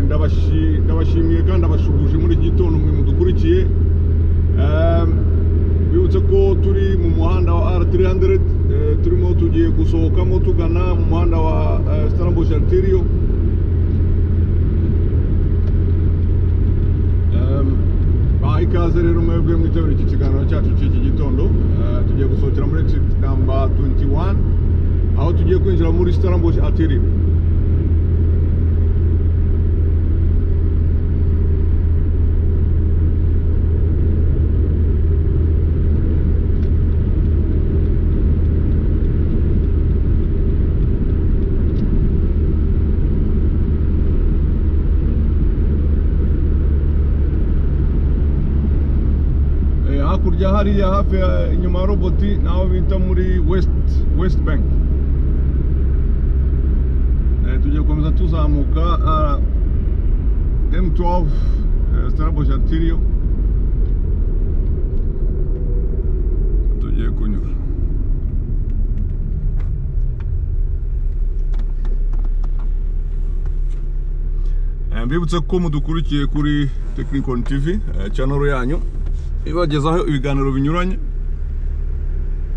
ndabashi- ndabashimiye kandi abashuhuje muri iki gitondo mwe mudukurikiye Ehm, bibutse ko turi mu muhanda wa R300 eh, turimo tugiye gusohokamo tugana mu muhanda wa eh, Stellenbosch Arterial Ehm, baha ikaze rero mwebwe mwitabira iki kiganiro cyacu cy'iki gitondo Eh, tugiye gusohokera muri exit number 21 aho tugiye kwinjira muri Stellenbosch Arterial Eh, hakurya hariya hafi ya- inyuma ya roboti naho bita muri west west bank eh, tugiye gukomeza tuzamuka ah, m12 eh, Stellenbosch Arterial tugiye kunyura Eh, mbibutse ko mudukurikiye kuri Technicon TV eh, channel yanyu ibagezaho ibiganiro binyuranye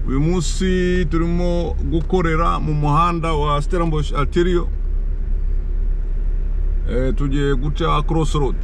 uyu munsi turimo gukorera mu muhanda wa Stellenbosch Arterial eh, tugiye guca crossroad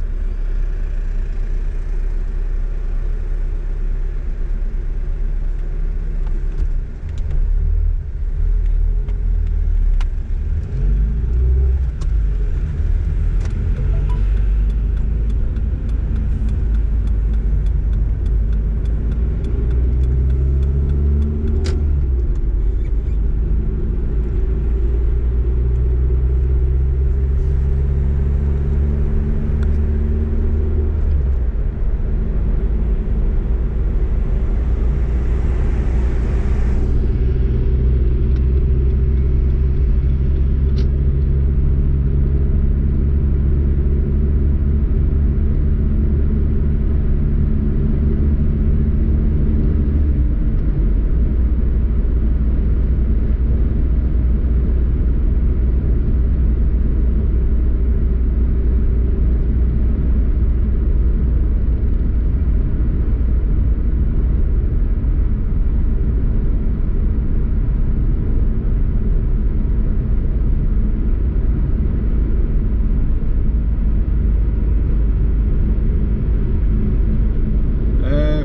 Eh,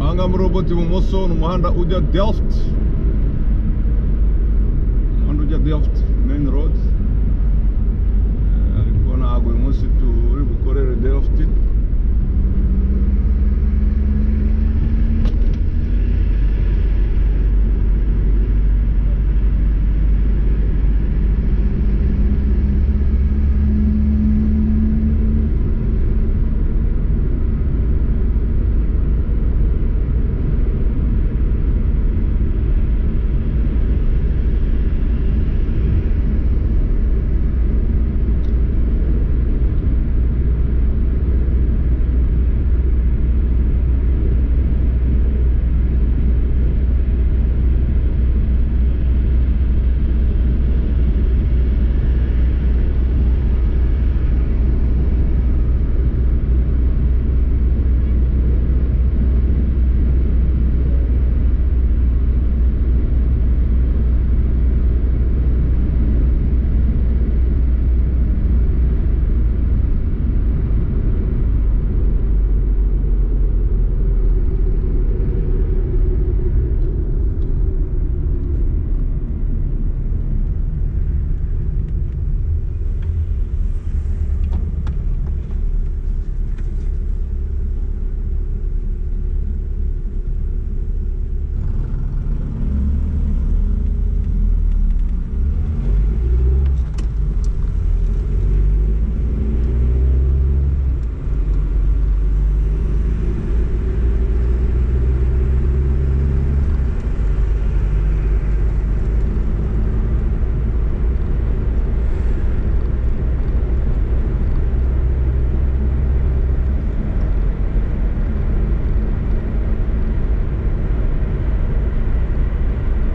ahanga muri robot ibumoso ni umuhanda ujya Delft umuhanda ujya Delft main road Eh, ariko ntabwo uyu munsi turi bukorere Delft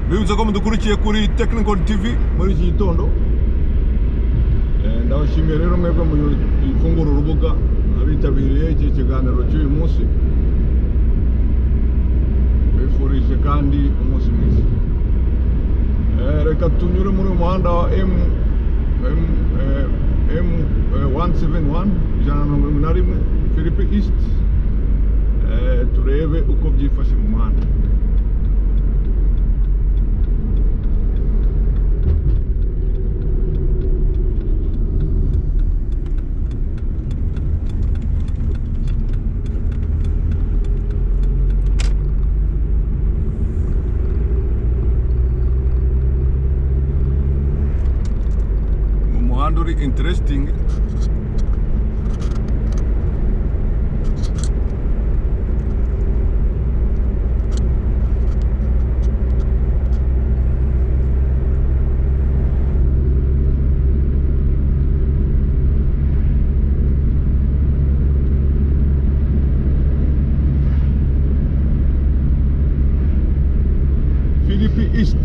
bibutse ko mudukurikiye kuri Technical TV muri iki gitondo Eh, ndabashimiye turabashimiye rero mwebwe mufungura urubuga abitabiriye iki kiganiro cy'uyu munsi bifurije kandi umunsi mwiza Eh, reka tunyure muri uyu muhanda wa m m eh, m eh, 171 ijana na mirongo irindwi na rimwe philippe east Eh, turebe uko byifashe mu muhanda mu muhanda uri interesting Philippi East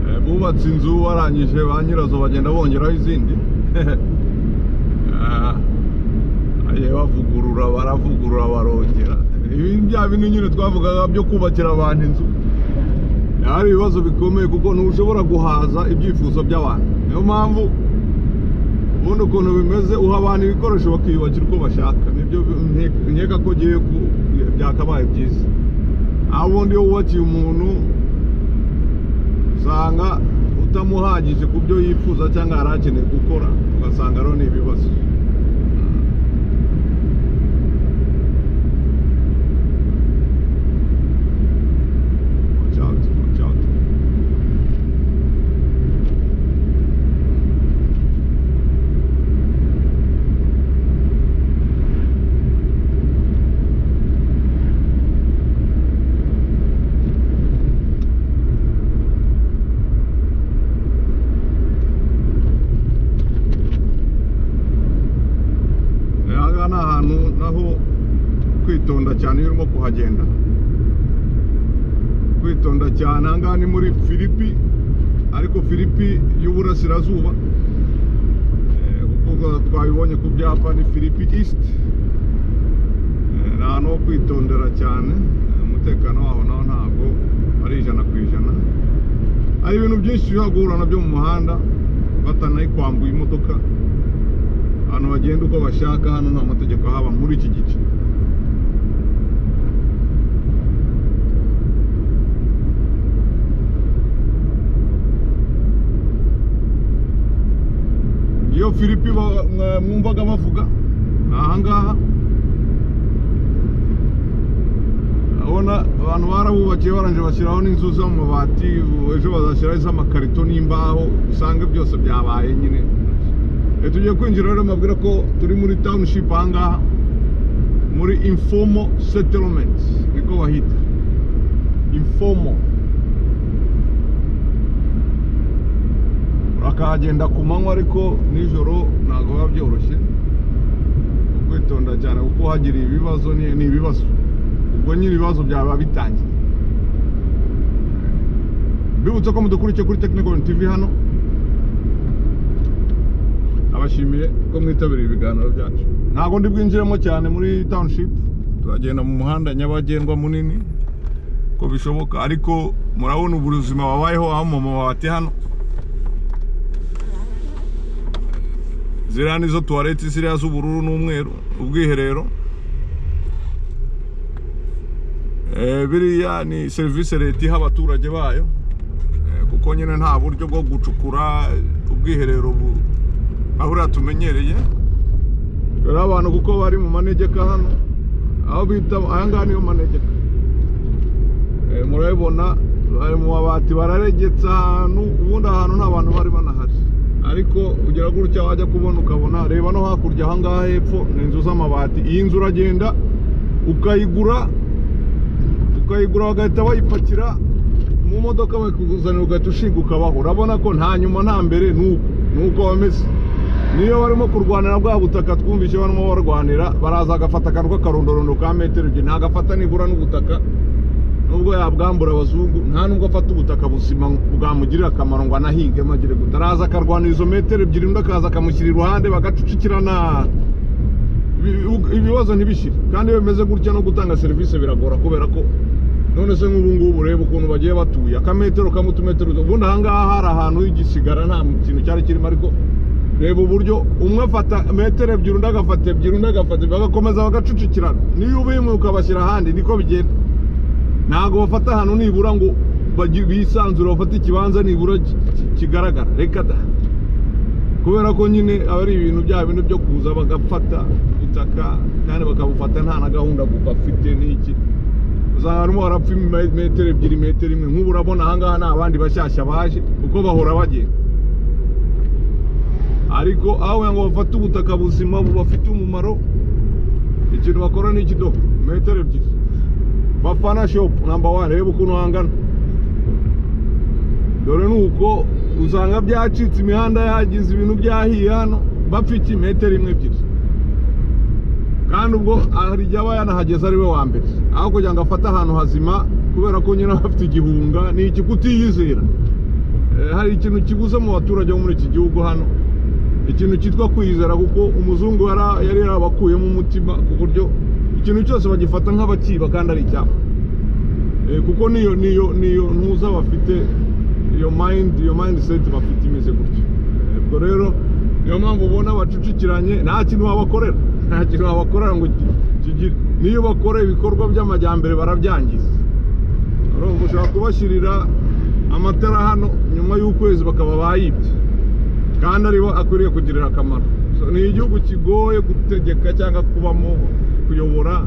Eh, bubatse inzu barangije ba nyirazo bagenda bongeraho izindi Ah, bagiye bavugurura baravugurura barongera ibi bya bintu nyine twavugaga byo kubakira abantu inzu hari ibibazo bikomeye kuko ntushobora guhaza ibyifuzo by'abantu niyo mpamvu ubundi ukuntu bimeze uha abantu ibikoresho bakiyubakira uko bashaka nibyo nke- nkeka ko ugiye ku- byakabaye byiza aho ubundi iyo wubakiye umuntu usanga utamuhagije ku byo yifuza cyangwa yari akeneye gukora ugasanga rero ni ibibazo Watch out, watch out. Eh, aha ngaha ni ahantu naho kwitonda cyane iyo urimo kuhagenda kwitonda cyane aha ngaha ni muri filipi ariko filipi y'uburasirazuba Eh, kuko twabibonye ku byapa ni filipi east Eh, ni ahantu ho kwitondera cyane Eh, umutekano waho naho ntabwo ari ijana ku ijana hari ibintu byinshi ushobora guhura nabyo mu muhanda batanayikwambuye imodoka abantu bagenda uko bashaka hano nta mategeko ahaba muri iki gice iyo filipi ba- mwa- mwumvaga bavuga ni ahangaha urabona abantu barabubakiye baranje bashyiraho n'inzu z'amabati ejo bazashyiraho iz'amakarito n'imbaho usanga byose byabaye nyine Eh, tugiye kwinjira rero mbabwira ko turi muri township ahangaha muri informal settlement niko bahita informal urakahagenda ku manywa ariko nijoro ntabwo biba byoroshye ukwitonda cyane kuko hagira ibibazo ni ni ibibazo ubwo nyine ibibazo byaba bitangiye mbibutse ko mudukurikiye kuri technical tv hano abashimiye ko mwitabiriye ibiganiro byacu ntabwo ndi bwinjiremo cyane muri township turagenda mu muhanda nyabagendwa munini uko bishoboka ariko murabona ubuzima babayeho aho mu mabati hano ziriya nizo tuwareti ziriya z'ubururu n'umweru ubwiherero Eh, biriya ni serivisi leta iha abaturage bayo Eh, kuko nyine nta buryo bwo gucukura ubwiherero bu- aho uriya tumenyereye rero abantu kuko bari mu manegeka hano aho bita ahangaha niyo manegeka Eh, murabibona bari mu mabati bararegetse ahantu ubundi ahantu nta bantu bari banahari ariko ugera gutya wajya kubona ukabona reba no hakurya ahangaha hepfo ni inzu z'amabati iyi nzu uragenda ukayigura ukayigura bagahita bayipakira mu modoka bakakuzanira ugahita ushinga ukabaho urabona ko nta nyuma nta mbere nuko nuko bameze niyo barimo kurwanira bwa butaka twumvise barimo barwanira baraza agafata akantu k'akarondorondo ka metero ebyiri ntagafata nibura n'ubutaka nubwo yabwambura abazungu nta nubwo afata ubutaka buzima bwamugirira akamaro ngo anahinge magire gute araza akarwanira izo metero ebyiri undi akaza akamushyira iruhande bagacucikirana Ibi- ibi- ibibazo ntibishyire kandi iyo bimeze gutya no gutanga serivisi biragora kubera ko none se nk'ubu ngubu ureba ukuntu bagiye batuye akametero kamwe utumetero duto. ubundi ahangaha hari ahantu h'igisigara nta kintu cyari kirimo ariko reba uburyo umwe afata metero ebyiri undi agafata ebyiri undi agafata ebyiri bagakomeza bagacucikirana niyo ubimwe ukabashyira ahandi niko bigenda ntabwo bafata ahantu nibura ngo bagi- bisanzure bafate ikibanza nibura ki- ki- kigaragara reka da kubera ko nyine aba ari ibintu bya bintu byo kuza bagafata ubutaka kandi bakabufata nta na gahunda bafite n'iki usanga harimo harapfa ime- metero ebyiri metero imwe nk'ubu urabona ahangaha nta bandi bashyashya baje kuko bahora bagenda ariko aho kugira ngo bafate ubutaka buzima bubafite umumaro ikintu bakora ni iki do metero ebyiri bafana shopu namba wani reba ukuntu hangana dore ni uko usanga byacitse imihanda yagize ibintu byahiye hano bapfa iki metero imwe ebyiri kandi ubwo hari igihe aba yanahageze ari we wa mbere aho kugira ngo afate ahantu hazima kubera ko nyine aba afite igihunga ni iki kutiyizera Eh, hari ikintu kibuze mu baturage bo muri iki gihugu hano ikintu cyitwa kwizera kuko umuzungu yara- yari yarabakuyemo umutima ku buryo ikintu cyose bagifata nk'abakiba kandi ari icyabo Eh, kuko niyo niyo niyo ntuza bafite iyo mind iyo mindset bafite imeze gutyo Eh, ubwo rero niyo mpamvu ubona bacucikiranye nta kintu wabakorera nta kintu wabakorera ngo ki- kigire niyo bakora ibikorwa by'amajyambere barabyangiza urumva ushobora kubashyirira amatara hano nyuma y'ukwezi bakaba bayibye kandi aribo akwiriye kugirira akamaro So, ni igihugu kigoye gutegeka cyangwa kubamo kuyobora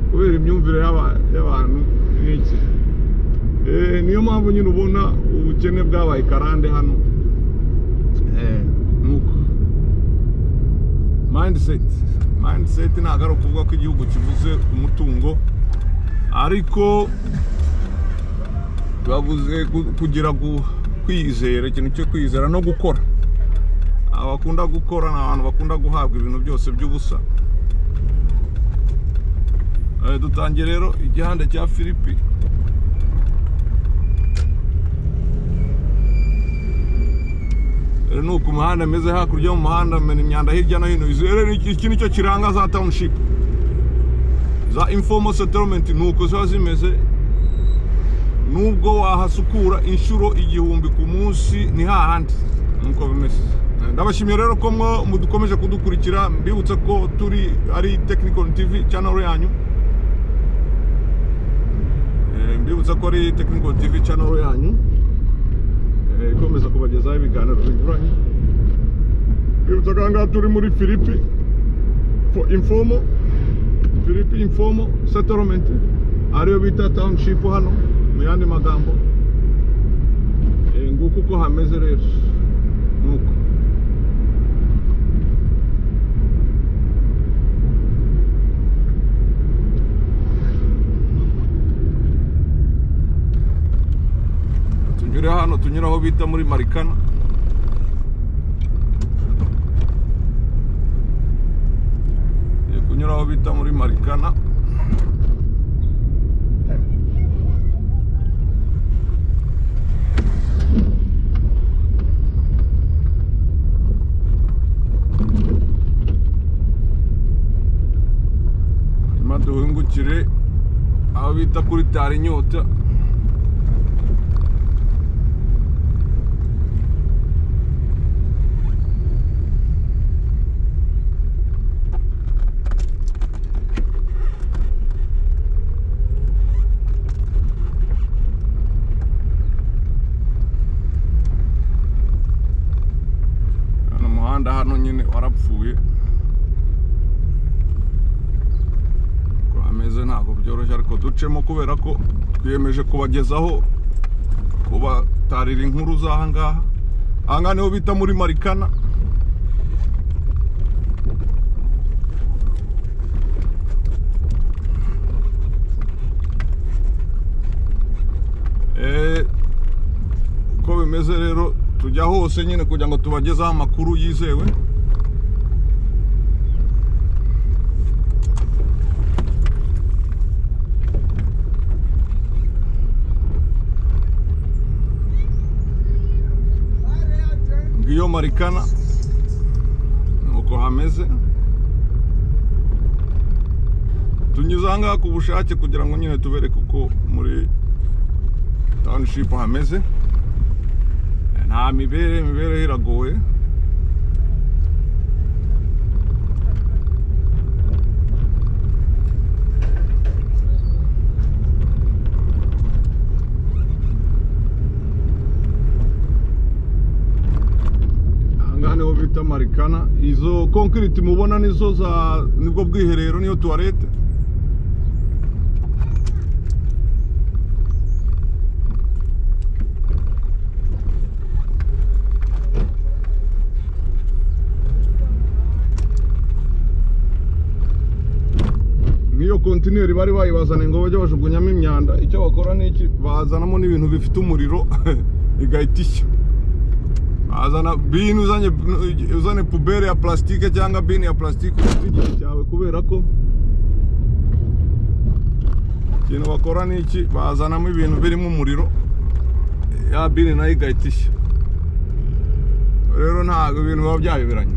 kubera imyumvire y'aba- y'abantu n'iki Eh, niyo mpamvu nyine ubona ubukene bwabaye karande hano Eh, nuko mindset mindset ntabwo ari ukuvuga ko igihugu kibuze umutungo ariko bavuze gu- kugira gu- kwizera ikintu cyo kwizera no gukora abakunda gukora ni abantu bakunda guhabwa ibintu byose by'ubusa Eh, dutangiye rero igihanda cya filipi rero ni uku umuhanda ameze hakurya y'umuhanda mena imyanda hirya no hino izi rero ni- iki ni cyo kiranga za township za informal settlement ni uko ziba zimeze nubwo wahasukura inshuro igihumbi ku munsi ni hahandi nuko bimeze Eh, ndabashimiye rero ko mwo mudukomeje kudukurikira mbibutse ko turi ari technical tv channel yanyu Eh, mbibutse ko ari technical tv channel yanyu Eh, ikomeza kubagezaho ibiganiro binyuranye mbibutse ko ahangaha turi muri filipi for informal filipi informal settlement ariyo bita township hano mu yandi magambo Eh, nguko uko hameze rero nuko tunyure hano tunyure aho bita muri marikana Tugiye kunyura aho bita muri marikana hanyuma duhingukire aho bita kuri tari inyota hano umuhanda hano nyine warapfuye ntabwo byoroshye ariko ducemo kubera ko twiyemeje kubagezaho kubatarira inkuru z'aha ngaha aha ngaha niho bita muri marikana Eh, uko bimeze rero tujya hose nyine kugira ngo tubagezeho amakuru yizewe ngiyo marikana nuko hameze tunyuze aha ngaha ku bushake kugira ngo nyine tubereke uko muri township hameze nta mibere imibereho iragoye aha ngaha niho bita marikana izo konkiriti mubona nizo za nibwo bwiherero niyo tuwarete nk'iyo kontineri bari bayibazana ngo bajye bajugunyamo imyanda icyo bakora ni iki bazanamo n'ibintu bifite umuriro igahita ishya bazana bini uzanye uzane pubere ya plastique cyangwa bini ya plastique ufite igihe cyawe kubera ko ikintu bakora ni iki bazanamo ibintu birimo umuriro ya bini nayo igahita ishya rero ntabwo ibintu biba byayoberanye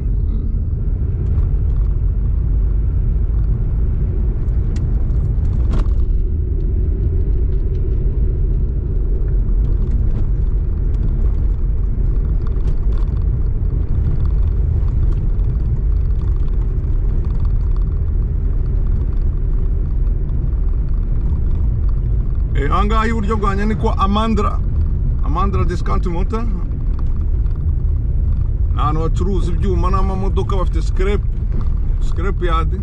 Eh, aha ngaha iburyo bwanjye ni kwa amandara amandara disikawunti mota ni ahantu bacuruza ibyuma n'amamodoka bafite sikerepu sikerepu yadi